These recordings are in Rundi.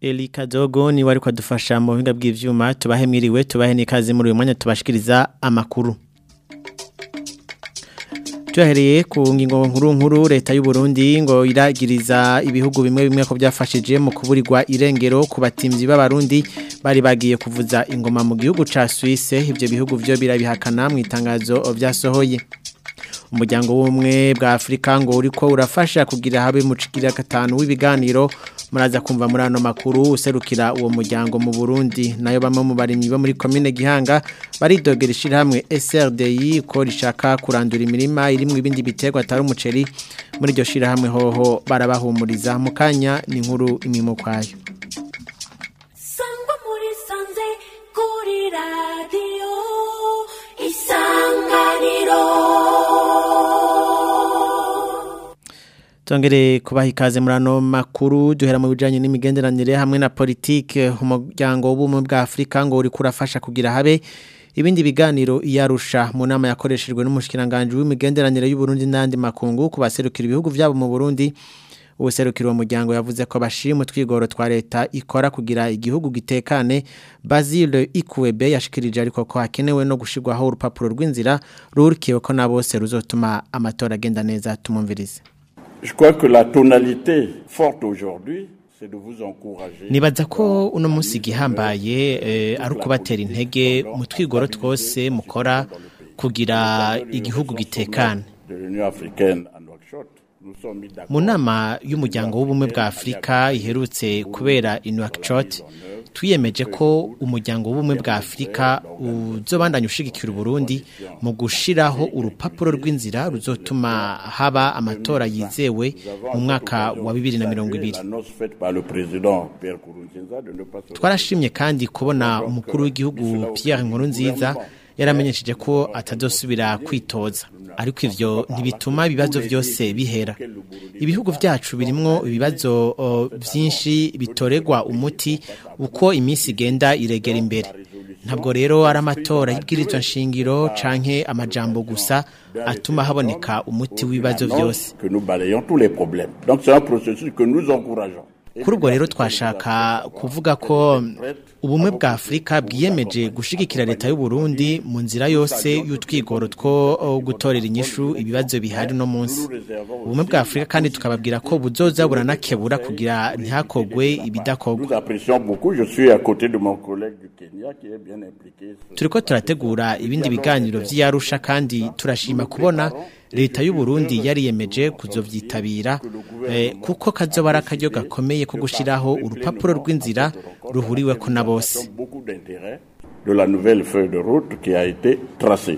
Eli Kadogo ni wari kwadufasha mu buhinga bw'ivyuma tubahe mwiriwe tubahe n'ikaze muri uyu mwanya tubashikiriza amakuru Tuhereye ku ngingo nkuru nkuru leta y'u Burundi ngo iragiriza ibihugu bimwe bimwe ko byafashije mu kuburirwa irengero ku batimvyi b'abarundi bari bagiye kuvuza ingoma mu gihugu ca Suisse ivyo bihugu vyo birabihakana mu itangazo vyasohoye umuryango w'ubumwe bwa Afrika ngo uriko urafasha kugira habe mu cigira gatanu w'ibiganiro muraza kumva muri ano makuru userukira uwo muryango mu Burundi nayo bamwe mu barimyi bo muri commune Gihanga baridogera ishirahamwe SRDI ko rishaka kurandura imirima irimwe ibindi biterwa atari umuceri muri iryo shirahamwe hoho barabahumuriza mu kanya ni inkuru imimo kwayo Sangwa muri sanze kuri radio isanganiro Tongere kubaha ikaze muri ano makuru duhera mu bijanye n'imigenderanire hamwe na politike umuryango w'ubumwe bwa Afrika ngo uri kurafasha kugira habe ibindi biganiro iyarusha mu nama yakoreshejwe n'umushikiranganje w'imigenderanire y'u Burundi n'andi makungu kubaserukira ibihugu vyabo mu Burundi ubuserukira uwo muryango yavuze ko bashima twigoro twa leta ikora kugira igihugu gitekane Basile Ikwebe yashikirije ariko ko hakenewe no gushirwaho urupapuro rw'inzira rurikiwe ko na bose ruzotuma amatora agenda neza tumumvirize Je crois que la tonalité forte aujourd'hui, c'est de vous encourager. nibaza ko uno munsi gihambaye eh, ari ukubatera intege mu twigoro twose mukora kugira igihugu gitekane De l'Union africaine à Nouakchott, nous sommes mis d'accord. mu nama y'umuryango w'ubumwe bwa afurika iherutse kubera i Nouakchott twiyemeje ko umuryango w'ubumwe bwa afurika uzobandanya ushigikira uburundi mu gushiraho urupapuro rw'inzira ruzotuma haba amatora yizewe mu mwaka wa bibiri na mirongo ibiri L'annonce faite par le président Pierre Kourounzinza de ne pas se twarashimye kandi kubona umukuru w'igihugu Pierre Nkurunziza yaramenyesheje ko atazosubira kwitoza ariko ivyo ntibituma ibibazo byose bihera ibihugu vyacu birimwo ibibazo o, vyinshi bitoregwa umuti uko iminsi igenda iregera imbere ntabwo rero ari amatora y'ibwirizwa nshingiro canke amajambo gusa atuma haboneka umuti w'ibibazo byose que nous balayons tous les problèmes. Donc c'est un processus que nous encourageons. kuri ubwo rero twashaka kuvuga ko ubumwe bwa afurika bwiyemeje gushigikira leta y'u Burundi mu nzira yose y'utwigoro two gutorera inyishu ibibazo bihari no munsi ubumwe bwa afurika kandi tukababwira ko buzoza buranakebura kugira ntihakogwe ibidakorwa Nous apprécions beaucoup. Je suis à côté de mon collègue du Kenya qui est bien impliqué. turiko turategura ibindi biganiro vy'iyarusha kandi turashima kubona leta y'u Burundi yariyemeje kuzovyitabira eh, kuko kazoba ari akaryo gakomeye ko gushiraho urupapuro rw'inzira ruhuriweko na bose Donc beaucoup d'intérêt de la nouvelle feuille de route qui a été tracée.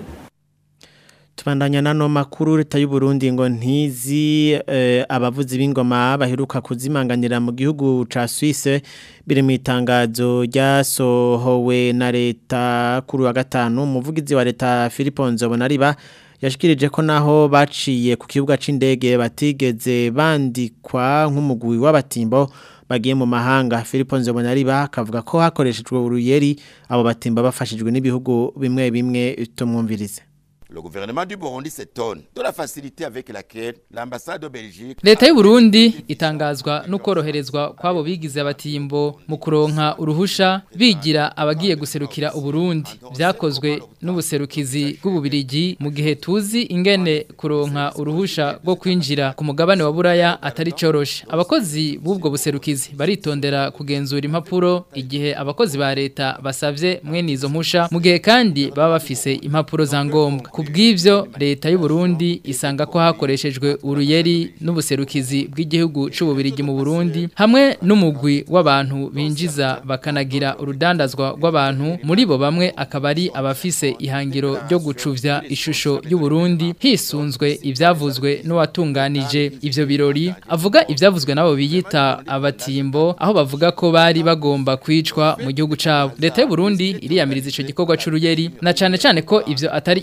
Tubandanya nano makuru leta y'u Burundi ngo ntizi eh, abavuzi b'ingoma baheruka kuzimanganira mu gihugu ca Suisse biri mu itangazo ryasohowe na leta kuri wa gatanu umuvugizi wa leta Philippe Nzobonariba yashikirije ko naho baciye ku kibuga c'indege batigeze bandikwa nk'umugwi w'abatimbo bagiye mu mahanga Philippe Nzobonariba akavuga ko hakoreshejwe uruyeri abo batimba bafashijwe n'ibihugu bimwe bimwe tumwumvirize Le gouvernement du Burundi s'étonne de la facilité avec laquelle l'ambassade de Belgique Leta y'u Burundi itangazwa no koroherezwa kwabo bigize abatimbo mu kuronka uruhusha bigira abagiye guserukira uburundi vyakozwe n'ubuserukizi bw'ububirigi mu gihe tuzi ingene kuronka uruhusha rwo kwinjira ku mugabane wa buraya atari coroshe abakozi b'ubwo buserukizi baritondera kugenzura impapuro igihe abakozi ba leta basavye mwene izo mpusha mu gihe kandi baba bafise impapuro za ngombwa kubw'ivyo leta y'u Burundi isanga ko hakoreshejwe uruyeri n'ubuserukizi bw'igihugu c'ububirigi mu Burundi hamwe n'umugwi w'abantu binjiza bakanagira urudandazwa rw'abantu muri bo bamwe akaba ari abafise ihangiro ryo gucuvya ishusho y'u Burundi hisunzwe ivyavuzwe n'uwatunganije ivyo birori avuga ivyavuzwe nabo biyita abatimbo aho bavuga ko bari bagomba kwicwa mu gihugu cabo leta y'u Burundi iriyamiriza ico gikorwa c'uruyeri na cane cane ko ivyo atari ivyakozwe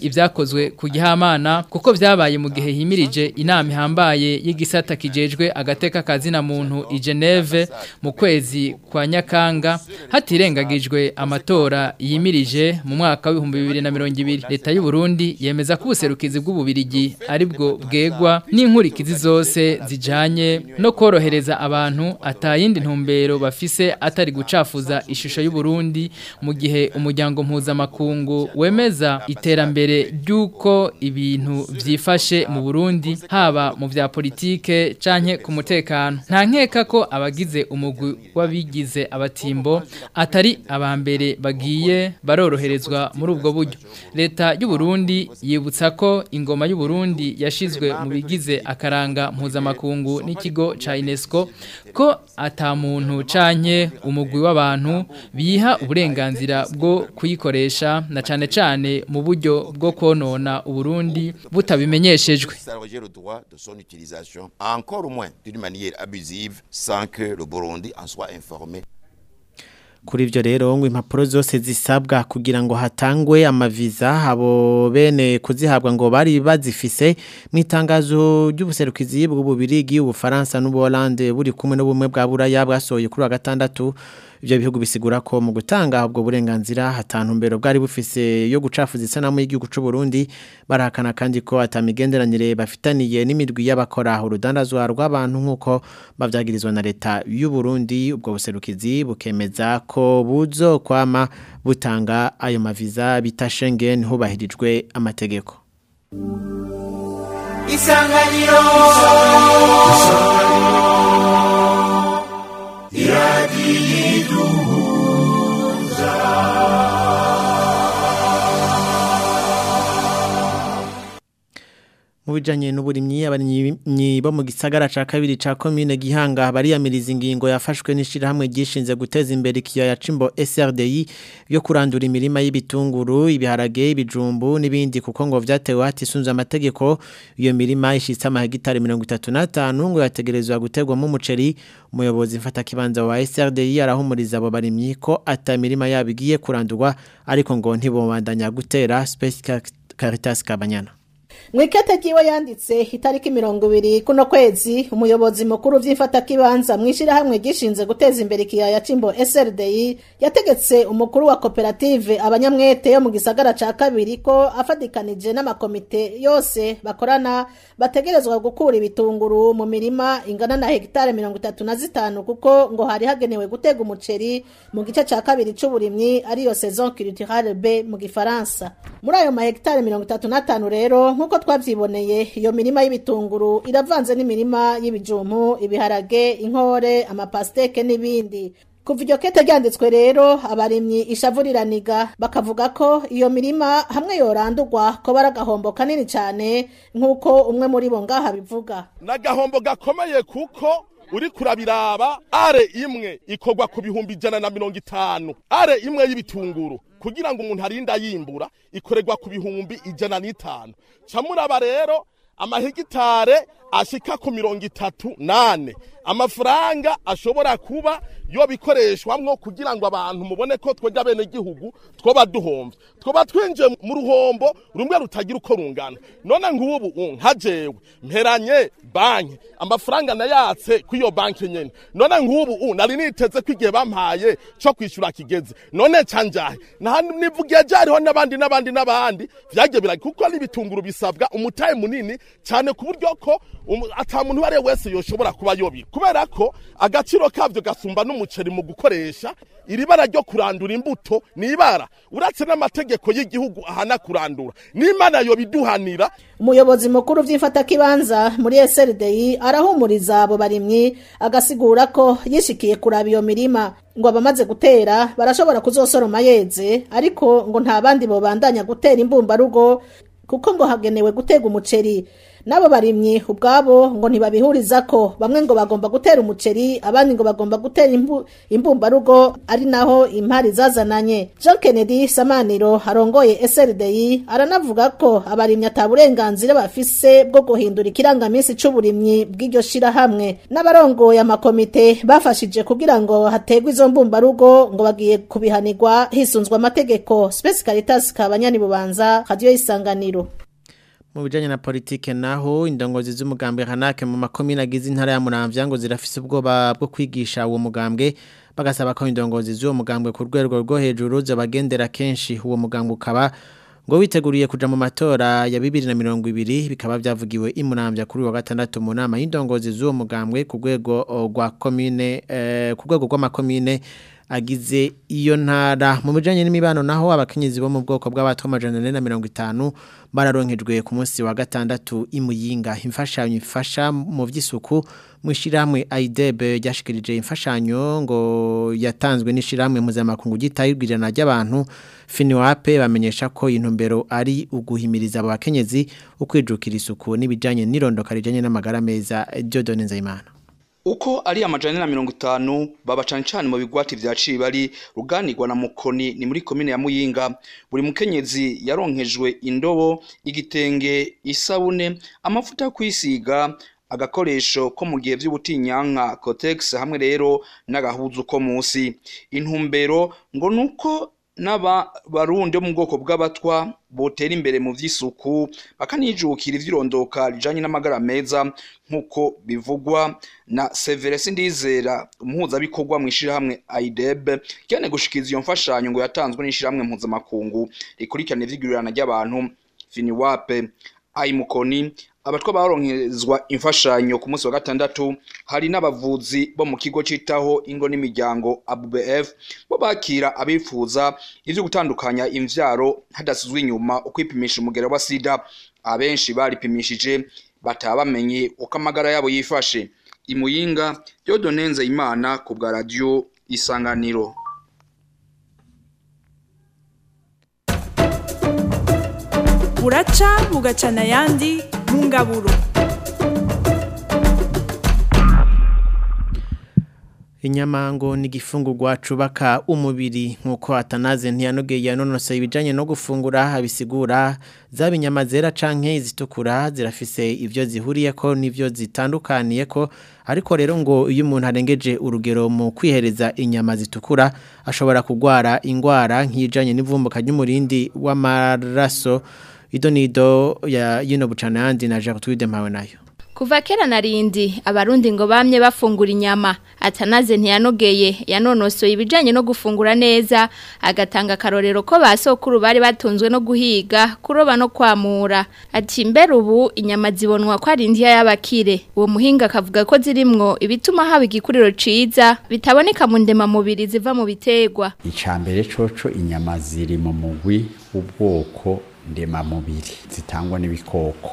vyakozwe ku gihamana kuko vyabaye mu gihe himirije inama ihambaye y'igisata kijejwe agateka kazina muntu i Geneve mu kwezi kwa Nyakanga hatirengagijwe amatora yimirije mu mwaka wa 2020 leta y'u Burundi yemeza ko ubuserukizi bw'ububirigi ari bwo bwegwa n'inkurikizi zose zijanye no korohereza abantu atayindi ntumbero bafise atari gucafuza ishusho y'u Burundi mu gihe umuryango mpuzamakungu wemeza iterambere ry'uko ibintu vyifashe mu Burundi haba mu vya politike canke ku mutekano nta nkeka ko abagize umugwi w'abigize abatimbo atari abambere bagiye baroroherezwa muri ubwo buryo leta y'u Burundi yibutsa ko ingoma y'u Burundi yashizwe mu bigize akaranga mpuzamakungu n'ikigo ca UNESCO ko ata muntu canke umugwi w'abantu biha uburenganzira bwo kuyikoresha na cane cane mu buryo bwo konona uburundi butabimenyeshejwe s'arroger le droit de son utilisation, encore moins d'une manière abusive, sans que le Burundi en soit informé. Kuri ivyo rero ngo impapuro zose zisabwa kugira ngo hatangwe amaviza habo bene kuzihabwa ngo bari bazifise mu itangazo ry'ubuserukizi bw'ububirigi ubufaransa n'ubuholande buri kumwe n'ubumwe bwa buraya bwasohoye kuri wa gatandatu ivyo bihugu bisigura ko mu gutanga ubwo burenganzira hatantumbero bwari bufise yo gucafuza isanamu y'igihugu c'u Burundi barahakana kandi ko atamigenderanire bafitaniye n'imirwi y'abakora urudandazwa rw'abantu nk'uko bavyagirizwa na leta y'u Burundi ubwo buserukizi bukemeza ko buzo kwama butanga ayo maviza bita Schengen hubahirijwe amategeko isanganiro mu bijanye n'uburimyi abarimyi bo mu gisagara ca kabiri ca commune Gihanga bariyamiriza ingingo yafashwe n'ishirahamwe gishinze guteza imbere ikiyaya cimbo SRDI yo kurandura imirima y'ibitunguru ibiharage ibijumbu n'ibindi kuko ngo vyatewe hatisunze amategeko iyo mirima ishitse amahegitari 35 ngo yategerezwa gutegwamo umuceri umuyobozi mfata kibanza wa SRDI arahumuriza abo barimyi ko ata mirima yabo igiye kurandurwa ariko ngo ntibobandanya gutera Space Caritas Kabanyana Mwikete jiwe yanditse itariki mirongo ibiri kuno kwezi umuyobozi mukuru vy'imfatakibanza mwishirahamwe gishinze guteza imbere ikiyaya cimbo SRDI yategetse umukuru wa koperative abanyamwete yo mu gisagara ca kabiri ko afadikanije n'amakomite yose bakorana bategerezwa gukura ibitunguru mu mirima ingana na hegitare mirongo itatu na zitanu kuko ngo hari hagenewe gutega umuceri mu gice ca kabiri c'uburimyi ariyo saison culturale B mu gifaransa muri ayo mahegitare mirongo itatu n'atanu rero nk'uko twavyiboneye iyo mirima y'ibitunguru iravanze n'imirima y'ibijumpu ibiharage inkore amapasteke n'ibindi kuva iryo kete ryanditswe rero abarimyi ishavuriraniga bakavuga ko iyo mirima hamwe yorandurwa ko bari agahombo kanini cyane nk'uko umwe muri bo ngaha bivuga n'agahombo gakomeye kuko uri kurabiraba are imwe ikorwa ku bihumbi ijana na mirongo itanu are imwe y'ibitunguru kugira ngo umuntu arinda yimbura ikorerwa ku bihumbi ijana n'itanu camuraba rero amahegitare ashika ku mirongo itatu nane amafaranga ashobora kuba yo bikoreshwamwo kugira ngo abantu mubone ko twebwe bene gihugu twoba duhomvye twoba twinjiye mu ruhombo rumwe rutagira uko rungana none nk'ubu nka jewe mperanye banki amafaranga nayatse kw'iyo banki nyene none nk'ubu nari niteze ko igihe bampaye co kwishura kigeze none canjahe nivugiye jariho n'abandi n'abandi n'abandi vyagiye biragi kuko n'ibitunguru bisabwa umutahe munini cane ku buryo ko ata muntu uwo ari we wese yoshobora kuba yobira kubera ko agaciro kavyo gasumba n'umuceri mu gukoresha iri bara ryo kurandura imbuto ni ibara uretse n'amategeko y'igihugu ahana kurandura n'imana yobiduhanira umuyobozi mukuru vy'imfatakibanza muri SRDI arahumuriza abo barimyi agasigura ko yishikiye kuraba iyo mirima ngo abamaze gutera barashobora kuzosoroma yeze ariko ngo nta bandi bobandanya gutera imbumbarugo kuko ngo hagenewe gutega umuceri nabo barimyi ubwabo ngo ntibabihuriza ko bamwe ngo bagomba gutera umuceri abandi ngo bagomba gutera imbu, imbumbarugo ari naho impari zazananye Jean Kennedy Samaniro arongoye SRDI aranavuga ko abarimyi ataburenganzira bafise bwo guhindura ikirangamisi c'uburimyi bw'iryo shirahamwe n'abarongoye amakomite bafashije kugira ngo hategwe izo mbumbarugo ngo bagiye kubihanirwa hisunzwe amategeko Space Caritas kabanyani bubanza radio isanganiro mu bijanye na politike naho indongozi z'umugambwe Hanake mu makomine agize intara ya Muramvya ngo zirafise ubwoba bwo kwigisha uwo mugambwe bagasaba ko indongozi z'uwo mugambwe ku rwego rwo hejuru zabagendera kenshi uwo mugambwe ukaba ngo witeguriye kuja mu matora ya 2020 bikaba byavugiwe imuramvya kuri wa gatandatu mu nama y'indongozi z'uwo mugambwe ku rwego rwa commune eh, ku rwego rw'amakomine agize iyo ntara mu bijanye n'imibano naho abakenyezi bo mu bwoko bw'abato amajana ane na mirongo itanu bararonkejwe ku munsi wa gatandatu imuyinga imfashanyo ifasha mu vy'isuku mu ishyirahamwe AIDEB ryashikirije imfashanyo ngo yatanzwe n'ishyirahamwe mpuzamakungu gitayibwirana ry'abantu FINWAP bamenyesha ko intumbero ari uguhimiriza abo bakenyezi ukwijukira isuku n'ibijanye n'irondoka rijanye n'amagara meza Dieudonne Nzeyimana uko ari amajana na mirongo itanu baba cane cane mu bigwati vya Cibari ruganirwa na Mukoni ni muri komine ya Muyinga buri mukenyezi yaronkejwe indobo igitenge isabune amafuta yo kwisiga agakoresho ko mu gihe vy'ubutinyanka Cotex hamwe rero n'agahuzu ko musi intumbero ngo nuko n'aba barundi bo mu bwoko bw'abatwa botera imbere mu vy'isuku bakanijukira ivy'irondoka rijanye n'amagara meza nk'uko bivugwa na Severus Ndizera umuhuzabikorwa mu ishirahamwe AIDEB cyane gushikiza iyo mfashanyo ngo yatanzwe n'ishirahamwe mpuzamakungu rikurikirana ivy'igurirana ry'abantu FINWAP ayimukoni abatwa baronkezwa imfashanyo ku munsi wa gatandatu hari n'abavuzi bo mu kigo citaho ingo n'imiryango ABF bo bakira abifuza ivyo gutandukanya imvyaro hadasizwe inyuma ukwipimisha umugera wa sida abenshi baripimishije bataba bamenye uko amagara yabo yifashe imuyinga Dieudonne imana ku bwa radio isanganiro buraca bugacana ayandi mu ngaburo Inyamango ni igifungurwa cubaka umubiri nkuko atanaze ntiyanogeye yanonose ibijanye no gufungura abisigura zaba inyama zera canke izitukura zirafise ivyo zihuriyeko n'ivyo zitandukaniyeko ariko rero ngo iyo umuntu arengeje urugero mu kwihereza inyama zitukura ashobora kugwara ingwara nk'ijanye n'ivumbuka ry'umurindi w'amaraso idonido ya yino bucana yandi na Jacques Twidempawe nayo Kuva kera narindi abarundi ngo bamye bafungura inyama atanaze ntiyanogeye yanonosoye ibijanye no gufungura neza agatanga karorero ko basokuru bari batunzwe no guhiga kuroba no kwamura ati mbere ubu inyama zibonwa ko ari indiya y'abakire uwo muhinga akavuga ko zirimwo ibituma haba igikuriro ciza bitaboneka mu ndema mubiri ziva mu biterwa icambere coco inyama ziri mu mugwi w'ubwoko ndemamubiri zitangwa n'ibikoko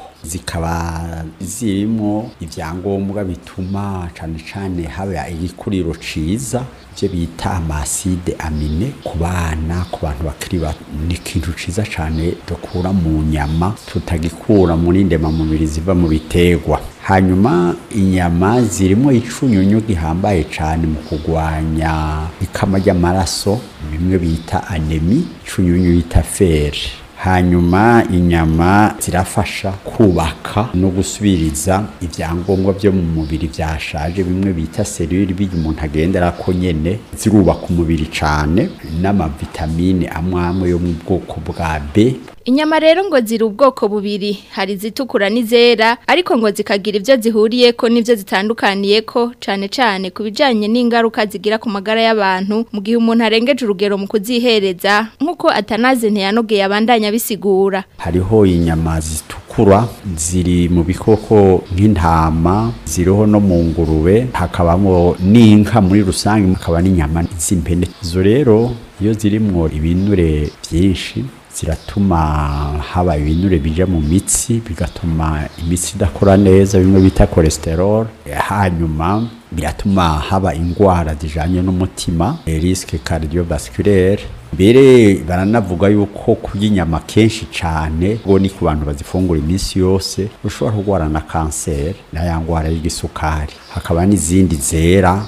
zikaba zirimo ibyangombwa bituma cyane cyane haba igikuriro ciza ibyo bita amaside amine ku bana ku bantu bakiri bato ni ikintu ciza cyane dukura mu nyama tutagikura muri ndemamubiri ziva mu biterwa hanyuma inyama zirimo icunyunyu gihambaye cyane mu kurwanya ikama ry'amaraso bimwe bita anemi icunyunyu bita feri hanyuma inyama zirafasha kubaka no gusubiriza ibyangombwa byo mu mubiri byashaje bimwe bita serire bijya umuntu agendera ko nyene zirubaka umubiri cyane n'amavitamine amwe amwe yo mu bwoko bwa B Inyama rero ngo ziri ubwoko bubiri hari zitukura n'izera ariko ngo zikagira ivyo zihuriyeko n'ivyo zitandukaniyeko cane cane ku bijanye n'ingaruka zigira ku magara y'abantu mu gihe umuntu arengeje urugero mu kuzihereza nk'uko atanaze ntiyanogeye abandanya bisigura hariho inyama zitukura ziri mu bikoko nk'intama ziriho no mu ngurube hakabamo n'inka muri rusange hakaba n'inyama z'impene izo rero iyo zirimwo ibinure byinshi ziratuma haba ibinure bija mu mitsi bigatuma imitsi idakora neza bimwe bita cholesterol hanyuma biratuma haba ingwara zijanye n'umutima risque cardiovasculaire mbere baranavuga yuko kurya inyama kenshi cyane ngo ni ku bantu bazifungura iminsi yose ushobora kurwara na kanseri n'aya ndwara y'igisukari hakaba n'izindi zera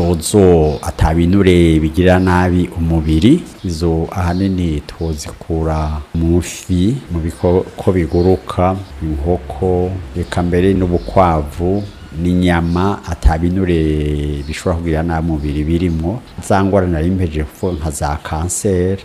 zozo atabinure bigira nabi umubiri izo ahanini tuzikura mu fi mu bikoko biguruka inkoko reka mbere n'ubukwavu n'inyama atabinure bishobora kugira nabi umubiri birimo za ngwara nari mpeje kuvuga nka za kanseri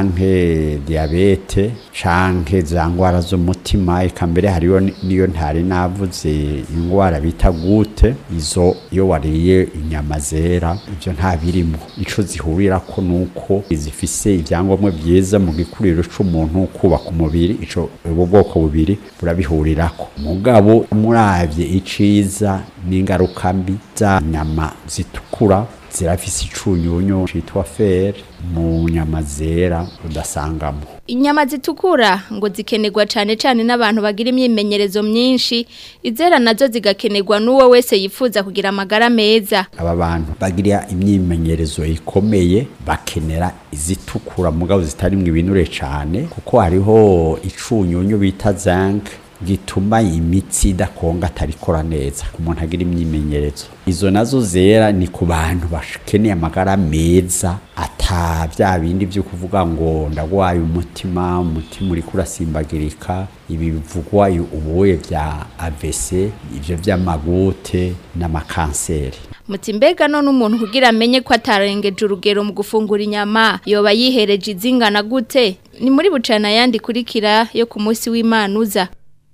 canke diabete canke za ngwara z'umutima eka mbere hariyo niyo ntari navuze ingwara bita gute izo iyo wariye inyama zera ivyo nta birimo ico zihurirako nuko zifise ivyangombwa byiza mu gikuriro c'umuntu kubaka umubiri ico ubu bwoko bubiri burabihurirako mugabo muravye iciza n'ingaruka mbi za nyama zitukura zirafise icunyunyu citwa fer mu nyama zera udasangamo Inyama zitukura ngo zikenerwa cyane cyane n'abantu bagira imyimenyerezo myinshi izera nazo zigakenerwa n'uwo wese yifuza kugira amagara meza aba bantu bagira imyimenyerezo ikomeye bakenera izitukura mugabo zitarimwe ibinure cyane kuko hariho icunyunyu bita zinc gituma imitsi idakonga atarikora neza umuntu agira imyimenyerezo izo nazo zera ni ku bantu bakeneye amagara meza ata bya bindi byo kuvuga ngo ndagwaye umutima umutima uri kurasimbagirika ibi bivugwa ubuye bya AVC ivyo by'amagute n'amakanseri muti mbega none umuntu kugira amenye ko atarengeje urugero mu gufungura inyama yoba yihereje izingana gute ni muri bucana yandi kurikira yo ku munsi w'Imanuza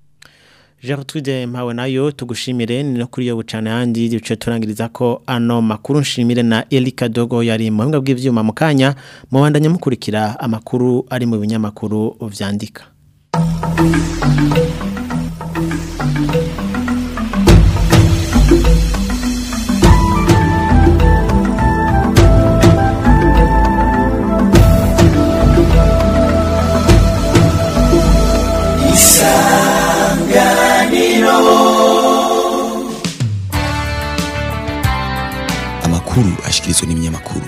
Gertrude mpawe nayo tugushimire ni no kuri yo bucana handi duce turangiriza ko ano makuru nshimire na Elika Dogo yari mu buhinga bw'ivyuma mu kanya mu bandanya mukurikira amakuru ari mu binyamakuru vyandika amakuru ashikirizwa n'ibinyamakuru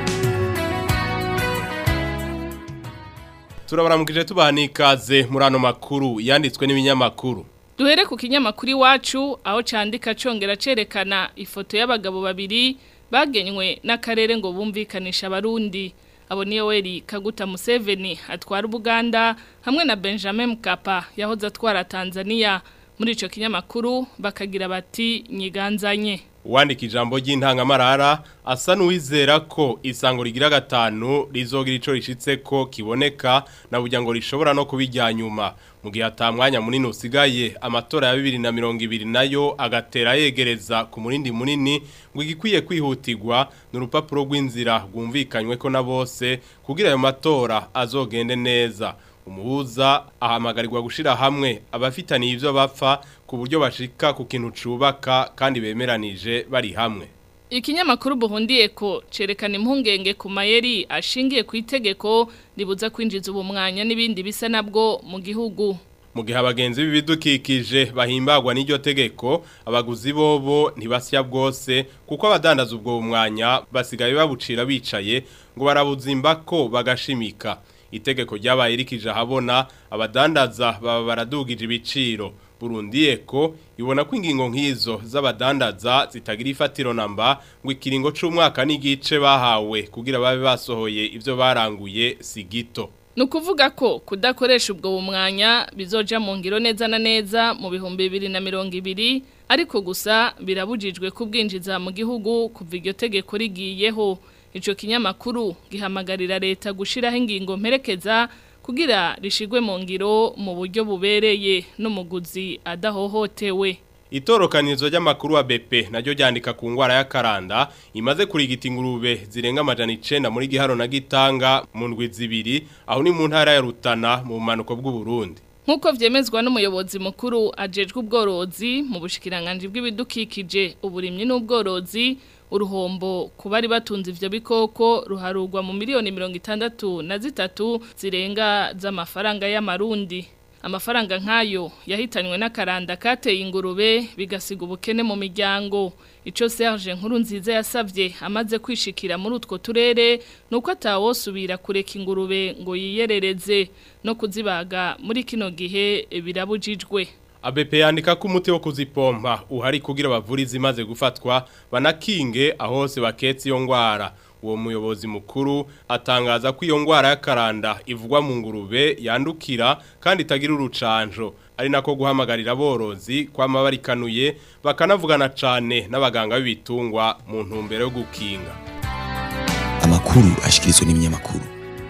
turabaramukije tubaha n'ikaze muri ano makuru yanditswe n'ibinyamakuru duhere ku kinyamakuru iwacu aho cyandika congera cerekana ifoto y'abagabo babiri bagenywe n'akarere ngo bumvikanisha abarundi abo niyo weri kaguta museveni atwara ubuganda hamwe na benjamin mukapa yahoze atwara tanzania muri icyo kinyamakuru bakagira bati nyiganzanye uwandika ijambo ry'intangamarara asa n'uwizera ko isango rigira gatanu rizogira icyo rishitse ko kiboneka na burya ngo rishobora no kubijya nyuma mu gihe atamwanya munini usigaye amatora ya bibiri na mirongo ibiri nayo agatera yegereza ku murindi munini ngo igikwiye kwihutirwa ni urupapuro rw'inzira rwumvikanywe ko na bose kugira ayo matora azogende neza umuhuza ahamagarirwa gushira hamwe abafitaniye ivyo bapfa ku buryo bashika ku kintu cubaka kandi bemeranije bari hamwe ikinyamakuru buhundiye ko cerekana impungenge ku mayeri ashingiye ku itegeko ribuza kwinjiza ubumwanya n'ibindi bisa nabwo mu gihugu mu gihe abagenzi b'ibidukikije bahimbagwa n'iryo tegeko abaguzi bobo ntibasya bwose kuko abadandaza ubwo bumwanya basigaye babucira bicaye ngo barabuzimba ko bagashimika itegeko ryabaye rikije ahabona abadandaza baba baradugije ibiciro Burundi eko ibona ko ingingo nk'izo z'abadandaza zitagira ifatiro namba ngo ikiringo c'umwaka n'igice bahawe kugira babe basohoye ivyo baranguye si gito ni ukuvuga ko kudakoresha ubwo bumwanya bizoja mu ngiro neza na neza mu bihumbi bibiri na mirongo ibiri ariko gusa birabujijwe kubwinjiza mu gihugu kuva iryo tegeko rigiyeho Ico kinyamakuru gihamagarira leta gushiraho ingingo mperekeza kugira rishigwe mu ngiro mu buryo bubereye n'umuguzi adahohotewe. Itorokanizo ry'amakuru wa BP naryo ryandika ku ngwara ya karanda imaze kurigita ingurube zirenga amajana 9 muri giharo na gitanga mu ndwi zibiri aho ni mu ntara ya Rutana mu manuko bw'u Burundi. Nkuko vyemezwa n'umuyobozi mukuru ajejwe ubworozi mu bushikiranganje bw'ibidukikije uburimyi n'ubworozi uruhombo ku bari batunze ivyo bikoko ruharugwa mu miliyoni mirongo itandatu na zitatu zirenga z'amafaranga y'amarundi amafaranga nk'ayo yahitanywe n'akaranda kateye ingurube bigasiga ubukene mu miryango icyo Serge nkuru nziza yasabye amaze kwishikira muri utwo turere ni uko atawosubira kureka ingurube ngo yiyerereze no kuzibaga muri kino gihe birabujijwe ABP yandika ko umuti wo kuzipompa uhari kugira bavura izimaze gufatwa banakinge aho hose baketse iyo ngwara uwo muyobozi mukuru atangaza ko iyo ngwara y'akaranda ivugwa mu ngurube yandukira kandi itagira urucanjo ari nako guhamagarira aborozi kwama barikanuye bakanavugana cane n'abaganga b'ibitungwa mu ntumbero yo gukinga amakuru ashikirizwa n'ibinyamakuru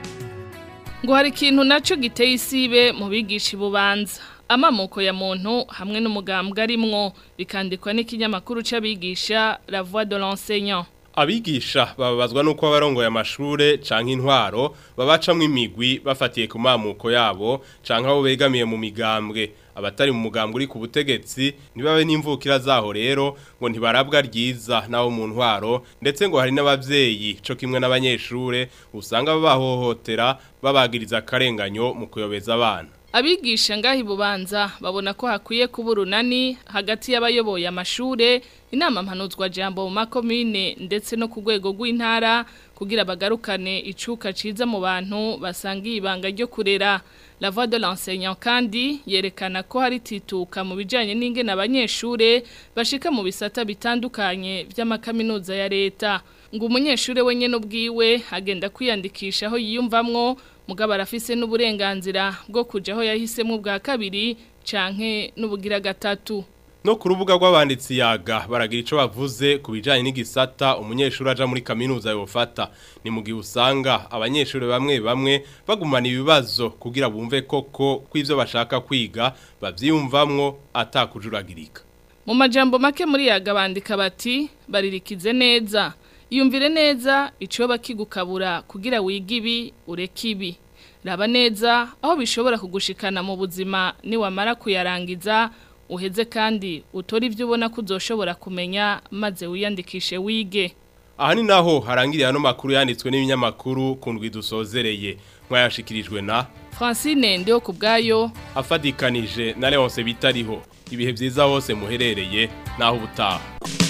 ngo hari ikintu nacyo giteye isibe mu bigisha ibubanza amamoko ya muntu hamwe n'umugambwe arimwo bikandikwa n'ikinyamakuru c'abigisha la voix de l'enseignant abigisha bababazwa nuko abarongoye amashure canke intwaro babacamwe imigwi bafatiye ku mamuko yabo canke abo begamiye mu migambwe abatari mu mugambwe uri ku butegetsi nibabe n'imvukira zaho rero ngo ntibarabwa ryiza naho mu ntwaro ndetse ngo hari n'abavyeyi co kimwe n'abanyeshure usanga babahohotera babagiriza akarenganyo mu kuyobeza abana Abigisha ngahi bubanza babona ko hakwiye kuba urunani hagati y'abayoboye amashure inama mpanuzwa jambo mu makomine ndetse no ku rwego rw'intara kugira bagarukane icuka ciza mu bantu basangiye ibanga ryo kurera la voix de l'enseignant kandi yerekana ko hari tituka mu bijanye n'ingene abanyeshure bashika mu bisata bitandukanye vy'amakaminuza ya leta ngo umunyeshure wenyene ubwiwe agenda kwiyandikisha aho yiyumvamwo mugabo arafise n'uburenganzira bwo kuja aho yahisemo bwa kabiri canke n'ubugira gatatu No ku rubuga rw'abanditsi yaga baragira ico bavuze ku bijanye n'igisata umunyeshuri aja muri kaminuza yofata ni mu gihe usanga abanyeshuri bamwe bamwe bagumana ibibazo kugira bumve koko kw'ivyo bashaka kwiga bavyiyumvamwo atakujuragirika mu majambo make muri yaga bandika bati baririkize neza yumvire neza ico bakigukabura kugira wiga ibi ureke ibi raba neza aho bishobora kugushikana mu buzima niwamara kuyarangiza uheze kandi utora ibyo ubona ko uzoshobora kumenya maze wiyandikishe wige aha ni naho harangiriye ano makuru yanditswe n'ibinyamakuru kundwi dusozereye mwayashikirijwe na Francine ndiho ku bwayo afadikanije na Leonce bitariho ibihe byiza hose muherereye naho ubutaha